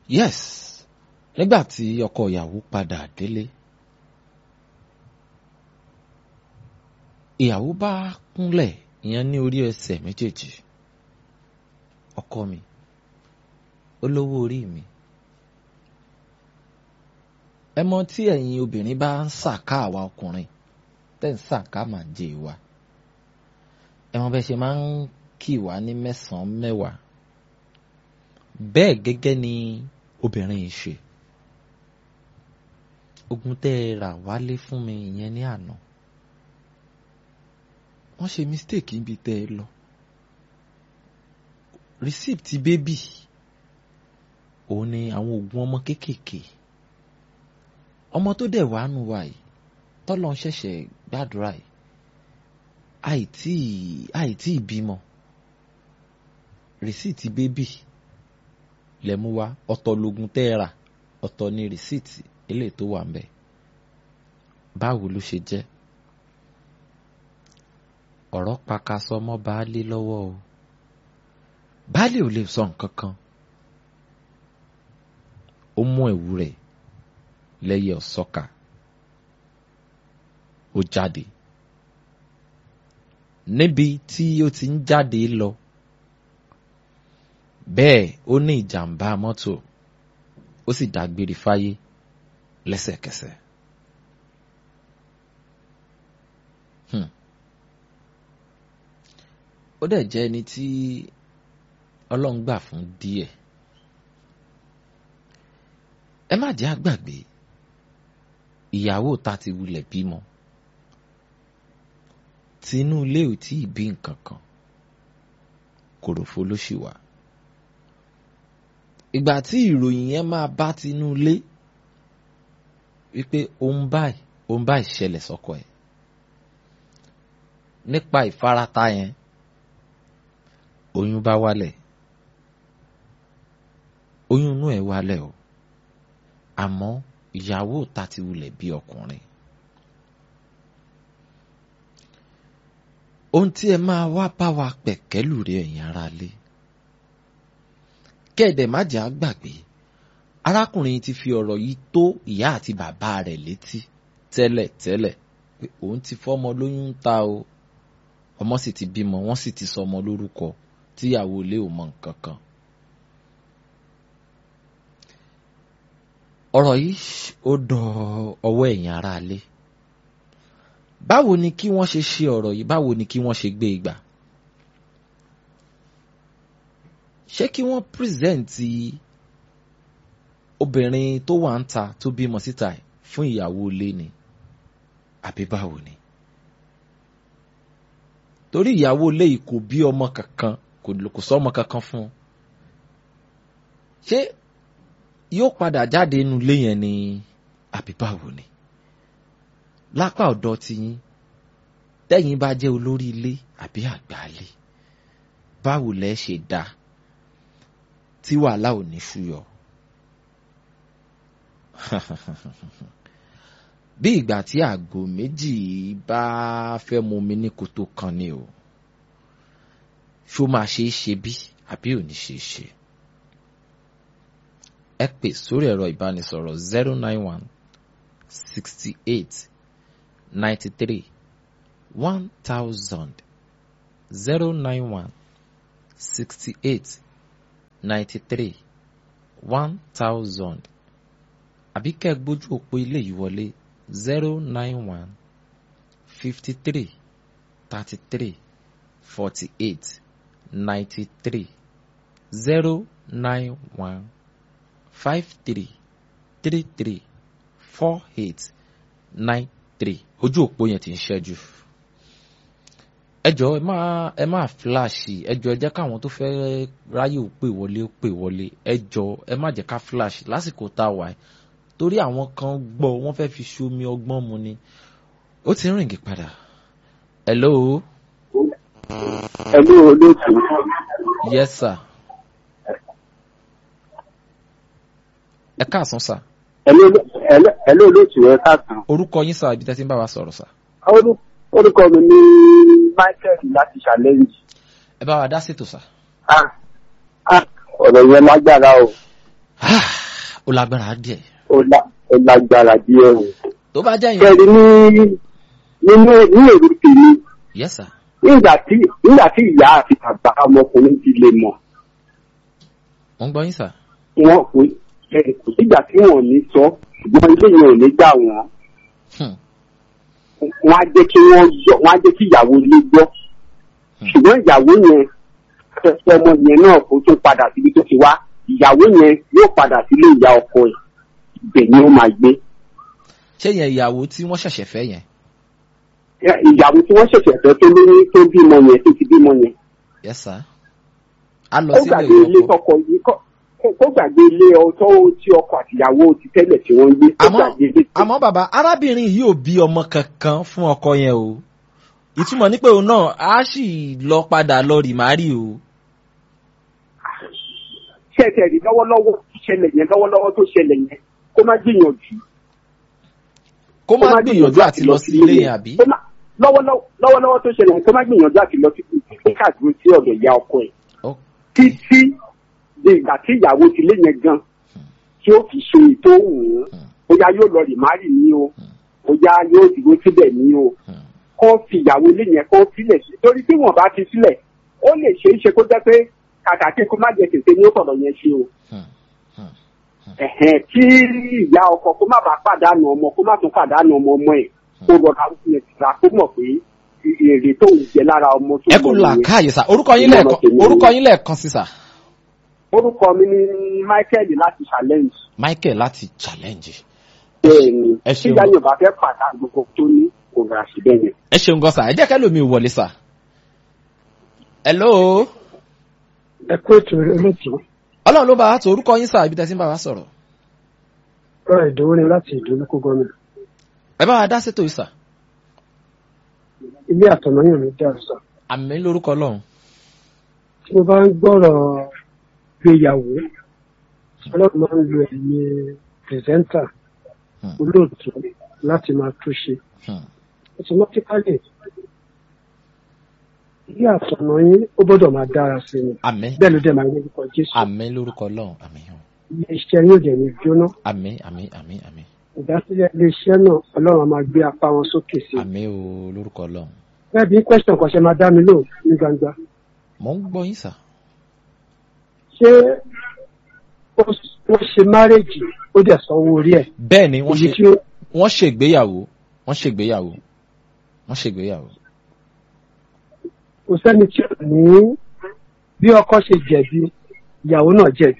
yes nígbà tí ọkọ ìyàwó padà délé ìyàwó bá kúnlẹ̀ ìyẹn ní orí ẹsẹ̀ méjèèjì ọkọ mi olówó orí mi ẹ mọ tí ẹ̀yin obìnrin bá ń sàká àwa ọkùnrin tẹ́ ń sàká máa jẹ ìwà ẹ mọ bẹ́ẹ̀ ṣe máa ń kì wá ní mẹ́sàn-án mẹ́wàá bẹ́ẹ̀ gẹ́gẹ́ ni obìnrin yìí ṣe ogun tẹ́ ẹ rà wálé fún mi ìyẹn ní àná wọ́n ṣe mistake níbi tẹ́ ẹ lọ receipt bébì òun ni àwọn oògùn ọmọ kéékèèké ọmọ tó dẹ̀ wá nù wá yìí tọ́lọ́ ń ṣẹ̀ṣẹ̀ gbàdúrà yìí àìtí àìtí ìbímọ rìsíìtì bébì lẹ́mú wá ọ̀tọ̀ lógun tẹ́ ẹ rà ọ̀tọ̀ ni rìsíìtì eléyìí tó wà ń bẹ̀ báwo ló ṣe jẹ́ ọ̀rọ̀ pakasọ mọ́ baálé lọ́wọ́ o baálé ò lè sọ nǹkan kan ó mú ẹ̀wù rẹ̀ lẹ́yẹ ọ̀sọ́kà ó jáde níbi tí ó ti ń jáde lọ bẹ́ẹ̀ ó ní ìjàmbá mọ́tò ó sì dágbére fáyé lẹ́sẹ̀kẹsẹ̀. Hmm. ó dẹ̀ jẹ́ ẹni tí ọlọ́run gbà fún díẹ̀ ẹ má jẹ́ àgbàgbé ìyàwó ta ti wulẹ̀ bímọ tinú ilé ò tí ì bí nǹkan kan kòròfo ló ṣì wà ìgbà tí ìròyìn yẹn máa bá tinú ilé wípé òun báyìí òun báyìí ṣẹlẹ̀ sọ́kọ ẹ̀ nípa ìfarata yẹn oyún bá wálẹ̀ oyún inú ẹ̀ wálẹ̀ o àmọ́ ìyàwó ta ti wulẹ̀ bí ọkùnrin ohun tí ẹ máa wá bá wa pẹ̀kẹ́lù rẹ̀ ẹ̀yin ará lé kẹ́ẹ̀dẹ̀ má jẹ́ àgbàgbé arákùnrin ti fi ọ̀rọ̀ yìí tó ìyá àti bàbá rẹ̀ létí tẹ́lẹ̀ tẹ́lẹ̀ pé òun ti fọ́mọ lóyún ń ta o ọmọ sì ti bímọ wọ́n sì ti sọ ọmọ lórúkọ tíyàwó ilé ò mọ nǹkan kan. ọ̀rọ̀ yìí ó dọ̀ ọwọ́ ẹ̀yin ará lé báwo ni kí wọ́n ṣe ṣe ọ̀rọ̀ yìí báwo ni kí wọ́n ṣe gbé ìgbà ṣé kí wọ́n pírẹsẹ̀ǹtì obìnrin tó wà ń ta tó bímọ síta fún ìyàwó ilé ni àbí báwo ni torí ìyàwó ilé yìí kò bí ọmọ kankan kò sọ ọmọ kankan fún un ṣé yóò padà jáde inú ilé yẹn ni àbí báwo ni lápá ọ̀dọ̀ tiyín tẹ́yìn bá jẹ́ olórí ilé àbí àgbálẹ̀ báwo lẹ ṣe dá tí wàhálà ò ní ṣúyọ. bí ìgbà tí àgò méjì bá fẹ́ mu mi ní koto kan ni o ṣó máa ṣe é ṣe bí àbí ò ní ṣe é ṣe. ẹ pè sórí ẹ̀rọ ìbánisọ̀rọ̀ zero nine one sixty eight ninety three one thousand zero nine one sixty eight ninety three one thousand àbí kẹ́ ẹ gbójú òpó ilé yìí wọlé zero nine one fifty three thirty three forty eight ninety three zero nine one five three three three four eight nine three ojú òpó yẹn ti ń ṣẹ́jú ẹ jọ̀ọ́ ẹ máa ẹ máa fíláàṣì ẹ jọ̀ọ́ ẹ jẹ́ káwọn tó fẹ́ ráyè ó pè wọlé ó pè wọlé ẹ jọ̀ọ́ ẹ má jẹ́ ká fíláàṣì lásìkò tá a wà torí àwọn kan gbọ́ wọ́n fẹ́ fi ṣomi ọgbọ́n mu ni ó ti ń rìngì padà hello. hello olóòtú. yes sir. ẹ káàsán sà. hello olóòtú ẹ káàsán. orúkọ yín sà ibi tẹ́ ti ń bá wa sọ̀rọ̀ sà. orúkọ mi ní michael láti challenge. ẹ bá wa dá ṣètò sà. ọ̀rọ̀ yẹn lágbára o. ó lágbára díẹ̀ ó lá- ó lágbára díẹ̀ o. tó bá jẹ́ yẹn kẹ́rin ní nínú ní èrò tèmi yes sir nígbà tí nígbà tí ìyá àti bàbá ọmọkùnrin ti lè mọ̀ mo ń gbọ́ yín sir wọn kò ẹ kò sígbà tí wọn ò ní sọ ṣùgbọ́n ilé yẹn ò ní gbà wọ́n Hmm. wọn á jẹ́ kí wọ́n yọ wọn á jẹ́ kí ìyàwó ilé gbọ́ Hmm. ṣùgbọ́n ìyàwó yẹn fẹsẹ̀ ọmọ yẹn náà kó tó padà síbi tó ti wá ìyàwó yẹn yóò padà sílé ìyá ọkọ ẹ̀ ibẹ̀ ni ó máa gbé ṣé yẹn ìyàwó tí wọ́n ṣẹ̀ṣẹ̀ fẹ́ yẹn Ẹ, ìyàwó tí wọ́n ṣẹ̀ṣẹ̀ fẹ́ tó lóyún tó bímọ yẹn tó ti bímọ yẹn yes sir a lọ ó sílé gbàgbé ilé ọkọ tọkọ yìí kọ ó gbàgbé ilé ọtọ tí ọkọ àtìyàwó ti tẹ́lẹ̀ tí wọ́n ń gbé ó àmọ́ gbàgbé ilé tí- àmọ́ bàbá arábìnrin yìí ò bí ọmọ kankan fún ọkọ yẹn o ìtumọ̀ ní pé òun náà á sì lọ padà lọ rì márì o ṣẹ̀ṣẹ̀ rí lọ́wọ́lọ́wọ́ tó ṣẹlẹ̀ yẹn lọ́wọ́lọ́wọ́ tó ṣẹlẹ̀ yẹn kó má gbìyànjú kó má gbìyànjú àti lọ sí ilé yẹn àbí Kó má- lọ́wọ́lọ́wọ́ lọ́wọ́lọ́wọ́ tó ṣẹlẹ̀ yẹn kó má gbìyànjú àti lọ sí ilé káàdúró sí ọ̀dọ̀ ìyá ọkọ ẹ̀ Ó- títí di ìgbà tí ìyàwó ti lé yẹn gan tí ó fi ṣe ètò òun bóyá yóò lọ rì márì ní o bóyá yóò dúró síbẹ̀ ní o Hmm. kó fi ìyàwó ilé yẹn kó sílẹ̀ sí torí tí wọ́n bá fi sílẹ̀ ó lè ṣe é ṣe kó jẹ́ pé kàkà kí kó má jẹ tètè ní ó sọ̀rọ̀ yẹn ṣe o Hmm. Hmm. ẹ̀hẹ̀n kí ìyá ọkọ kó má bàa pàdánù ọmọ kó má tún pàdánù ọmọ ọmọ ẹ̀ kó rọra yẹn tìra kó mọ̀ pé èrè tó ń jẹ lára ọmọ tó ẹ kú ń bọ̀ nìyẹn. làákàyè sà orúkọ yín Ìmọ̀ràn lẹ́ẹ̀kan tèmi orúkọ ni- yín lẹ́ẹ̀kan sí sà orúkọ mi ni Michael láti challenge Michael láti challenge bẹ́ẹ̀ ni ẹ tí ṣeun. ìyá Yorùbá fẹ́ pàdánù gbogbo tó ní kò rà sí bẹ́ẹ̀ yẹn. ẹ ṣeun gan sà ẹ jẹ́ kẹ́lò mi wọlé sà hello ẹ kú ètò olóòtú ọlọ́run ló bá wa tó orúkọ yín sà ibi tẹ́ sí ń bá wa sọ̀rọ̀ ọ̀rọ̀ ìdòwò ni láti ìdólókò gómìnà ẹ bá wa dá sétò yìí sà ilé àtọ̀nàyàn mi dàrú sọ àmì lórúkọ ọlọ́run tí mo bá ń gbọ́rọ̀ gbéyàwó ọlọ́run máa ń lo ẹ̀yìn pìrìsẹ́ńtà Hmm. olóòtú láti máa túnṣe Hmm. automatically ilé àtọ̀nàyàn ó gbọ́dọ̀ máa dára sí ni àmì bẹ́ẹ̀ ló dẹ̀ máa ń lórúkọ jésù àmì lórúkọ ọlọ́run àmì hàn ilé iṣẹ́ yóò dẹ̀ ní jóná àmì àmì àmì àmì ìdásílẹ̀ ilé iṣẹ́ náà ọlọ́run á máa gbé apá wọn sókè sí i àmì o lórúkọ ọlọ́run bẹ́ẹ̀ bí question kan ṣe máa dá mi lò ní gbangba mò ń gbọ́ yín sà ṣé ó- wọ́n ṣe márèjì ó dẹ̀ sanwó orí ẹ̀ bẹ́ẹ̀ ni wọ́n èyí ṣe tí ó wọ́n ṣègbéyàwó wọ́n ṣègbéyàwó wọ́n ṣègbéyàwó kò sẹ́ni tí ò ní bí ọkọ ṣe jẹ̀bi ìyàwó náà jẹ̀bi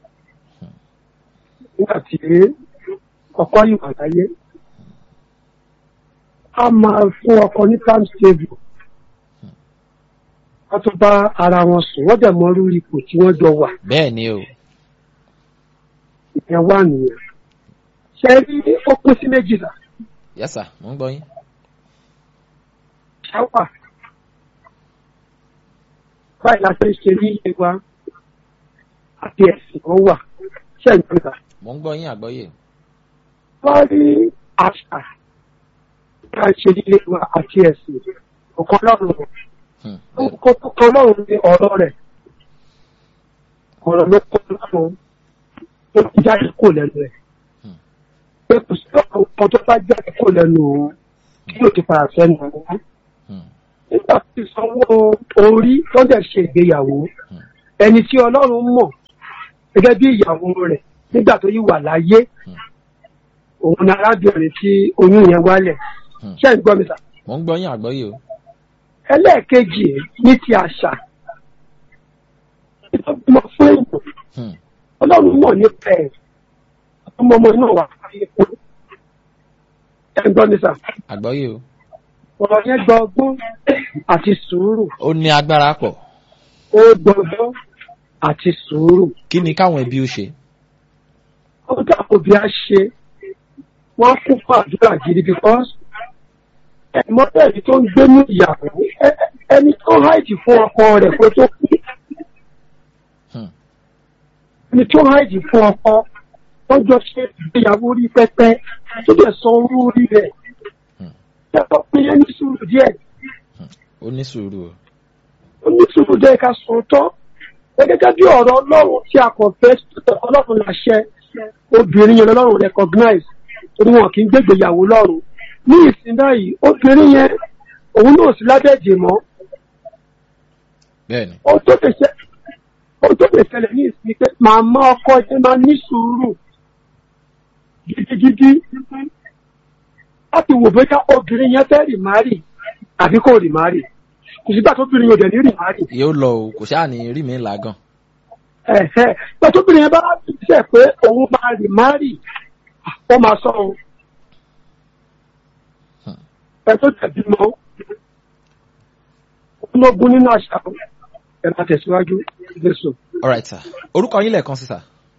nígbà tí ọkọ yìí wà láyé a máa fún ọkọ ní time stable wọ́n tún bá ara wọn sùn wọ́n dẹ̀ mọ irú ipò tí wọ́n jọ wà bẹ́ẹ̀ ni o ìyẹn wà nìyẹn ṣe rí ó pín sí méjìlá yes sà mò ń gbọ́ yín ṣáwà báyìí la ṣe ń ṣe ní ilé wa àti ẹ̀sìn kan wà ṣe ń gbà mò ń gbọ́ yín àgbọ́yé wọ́n rí àṣà ká ṣe nílé wa àti ẹ̀sìn ọ̀kan lọ́rùn Hmm. bẹ́ẹ̀ ni. ọ̀kan lọ́rùn ní ọ̀rọ̀ rẹ̀ ọ̀rọ̀ ló kọ́ lọ́rùn tó ti jáde kó lẹ́nu rẹ̀ Hmm. pé kò sí ọ̀rọ̀ kan tó bá jáde kó lẹ́nu òun tí yóò ti padà sẹ́nu òun Hmm. nígbà tí sanwó orí tó dẹ̀ ṣe ìgbéyàwó Hmm. ẹni tí ọlọ́run mọ̀ gẹ́gẹ́ bí ìyàwó rẹ̀ nígbà tó yí wà láyé Hmm. òun ni arábìnrin tí oyún yẹn wálẹ̀ Hmm. ṣé ń gbọ́ mi sà mò ń gbọ́ yín àgbọ́yé o ẹlẹ́ẹ̀kejì ní ti àṣà ìtọ́gbọ́n fún èèyàn Hmm. ọlọ́run mọ̀ nípa ẹ̀ ọmọ ọmọ náà wà fáyé fún ẹ ń gbọ́ mi sà àgbọ́yé o ọ̀rọ̀ yẹn gba ọgbọ́n àti sùúrù ó ní agbára pọ̀ ó gbọ́gbọ́n àti sùúrù kí ni káwọn ẹbí ó ṣe ó dàpọ̀ bí a ṣe wọ́n kún fún àdúrà gidi because ẹ̀mọ́tẹ̀lì tó ń gbé ní ìyàwó ẹ- ẹni tó háìdì fún ọkọ rẹ̀ kó tó kú Hmm. ẹni tó háìdì fún ọkọ wọ́n jọ ṣe ìgbéyàwó rí pẹ́pẹ́ tó dẹ̀ sọ orú orí rẹ̀ Hmm. yàtọ̀ pé yẹn ní sùúrù díẹ̀ ó ní sùúrù o ó ní sùúrù díẹ̀ ká sòótọ́ gẹ́gẹ́ bí ọ̀rọ̀ ọlọ́run tí a kàn fẹ́ ọlọ́run làṣẹ obìnrin yẹn lọ́rùn recognize torí wọn kì í gbégbéyàwó lọ́rùn ní ìsìn báyìí obìnrin yẹn òun náà sí lábẹ́ ẹ̀jẹ̀ mọ́ bẹ́ẹ̀ni ohun tó lè ṣe ohun tó lè ṣẹlẹ̀ ní ìsìn pé màmá ọkọ yẹn máa ní sùúrù gidigidi láti wò bóyá obìnrin yẹn fẹ́ rì márì àbí kò rì márì kò sígbà tó obìnrin yẹn ò dẹ̀ ní rì márì yóò lọ o kò ṣáà ní rí mi làágàn ẹ̀hẹ́ ìgbà tó obìnrin yẹn bá ṣe pé òun máa rì márì ó máa sọ ohun ẹ tó tẹ̀bí mọ́ ológun nínú àṣà ẹ̀ máa tẹ̀síwájú jésù. alright sir orúkọ yín lẹ́ẹ̀kan sí sir.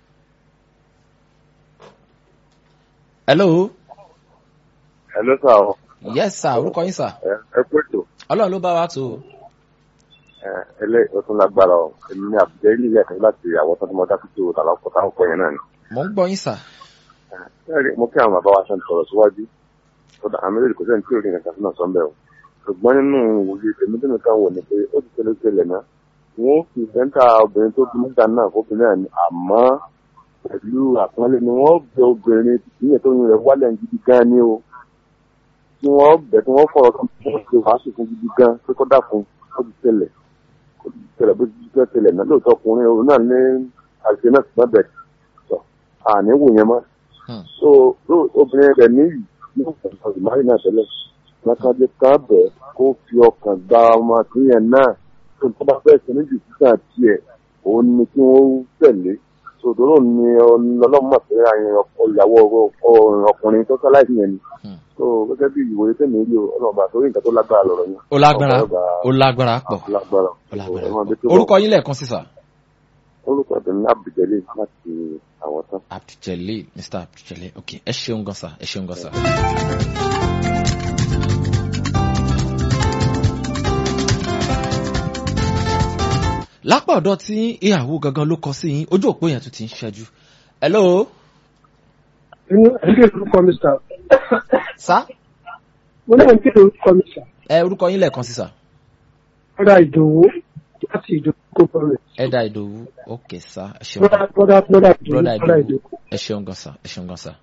hello ẹ ló sà ọ yes sir orúkọ yín sir ẹ ẹ kú ètò ọlọ́run ló bá wa tó o. ẹ ẹlẹ ọtún lágbára ọ èmi ní àbújá ilé ilé ẹ̀kọ́ láti àwọn tó ti mọ dákítì o tàbí ọkọ táwọn pọ̀ yẹn náà ni. mo ń gbọ́ yín sir. ẹ rí mo kí àwọn bàbá wa ṣe ń sọ̀rọ̀ síwájú kódà àmì lè kó sẹ́ni tí ò rí nǹkan sínú ọ̀sán bẹ́ẹ̀ o ṣùgbọ́n nínú òye tèmi tèmi kan wò ni pé ó ti tẹ́lẹ̀ tẹ́lẹ̀ náà wọ́n fi sẹ́ńtà obìnrin tó bí nígbà náà fóbìnrin náà ni àmọ́ pẹ̀lú àpọ́nlé ni wọ́n bẹ obìnrin ìyẹn tó yin rẹ̀ wálẹ̀ gidi gan ni o tí wọ́n bẹ̀ tí wọ́n fọ̀rọ̀ kan tó ṣe wàásù fún gidi gan pé kó dàkún ó ti tẹ̀lẹ̀ ó ti tẹ̀lẹ̀ bó ti tẹ̀ tẹ̀lẹ̀ náà lóòótọ́ ọkùnrin òun náà ní àṣẹ náà ṣùgbọ́n bẹ̀ sọ àní wò yẹn mọ́ Hmm. so ló- obìnrin rẹ̀ níyì yóò fọ̀rọ̀ ìmáyì náà tẹ́lẹ̀ lákàdé kan bẹ̀ kó fi ọkàn gba ọmọ àtúnyẹn náà tó tó bá fẹ́ sẹ́ni jù sísà tiẹ̀ òun ni kí wọ́n tẹ̀lé sòdòrò ni ọlọ́mọ pé àyàn ọkọ ìyàwó ọkọ ọkùnrin tó sáláìsì yẹn ni Hmm. so gẹ́gẹ́ bí ìwòye tẹ̀mí rí o ọlọ́mọba torí nǹkan tó lágbára lọ̀rọ̀ yẹn. ó lágbára Ọ̀pọ̀lọpọ̀ ó lágbára pọ̀ ó lágbára ó lágbára ẹ máa bí tó pọ̀ bọ̀. orúkọ yín lẹ́ẹ̀kan sí sir. orúkọ tẹ̀mí ní abduljalil láti àwọn tán. abduljalil mr abduljalil ok ẹ ṣeun gan sir ẹ ṣeun gan sir. lápá ọ̀dọ̀ tí ìyàwó gangan ló kọ sí yín ojú òpó yẹn tún ti ń ṣẹ́jú. hello inú ẹgbẹ́ orúkọ mi sà sá mo náà ń kéde orúkọ mi sà ẹ orúkọ yín lẹ́ẹ̀kan sí sir. bọ́dà ìdòwú láti ìdòwú kó bọ̀rẹ̀ ẹ̀dà ìdòwú ok sá ẹ ṣeun bọ́dà bọ́dà bọ́dà ìdòwú broda bọ́dà ìdòwú ìdòwú. ẹ ṣeun gan sir ẹ ṣeun gan sir.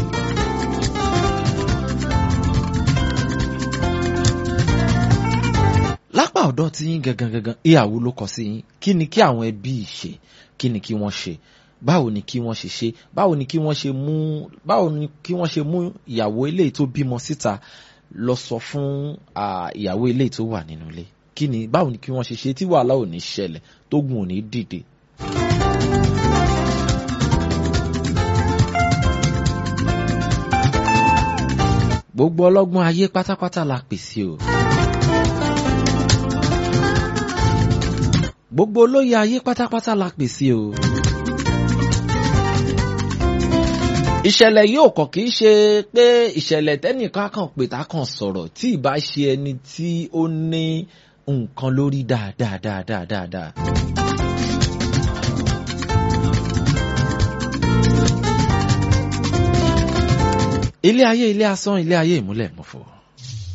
lápá ọ̀dọ̀ tí yín gangan gangan ìyàwó ló kọ sí yín kí ni kí àwọn ẹbí ṣe kí ni kí wọ́n ṣe báwo ni kí wọ́n ṣe ṣe báwo ni kí wọ́n ṣe mú báwo ni kí wọ́n ṣe mú ìyàwó eléyìí tó bímọ síta lọ sọ fún ah, ìyàwó eléyìí tó wà nínú ilé kí ni báwo ni kí wọ́n ṣe ṣe tí wàhálà ò ní ṣẹlẹ̀ tógun ò ní dìde. gbogbo ọlọ́gbọ́n ayé pátápátá la pèsè o. gbogbo olóyè ayé pátápátá la pèsè o. ìṣẹ̀lẹ̀ yóò kàn kì í ṣe pé ìṣẹ̀lẹ̀ tẹ́nìkan kàn pé tá kàn sọ̀rọ̀ tí ìbá ṣe ẹni tí ó ní nǹkan lórí dáadáa dáadáa dáadáa. ilé ayé ilé asán ilé ayé ìmúlẹ̀ mọ̀fọ́.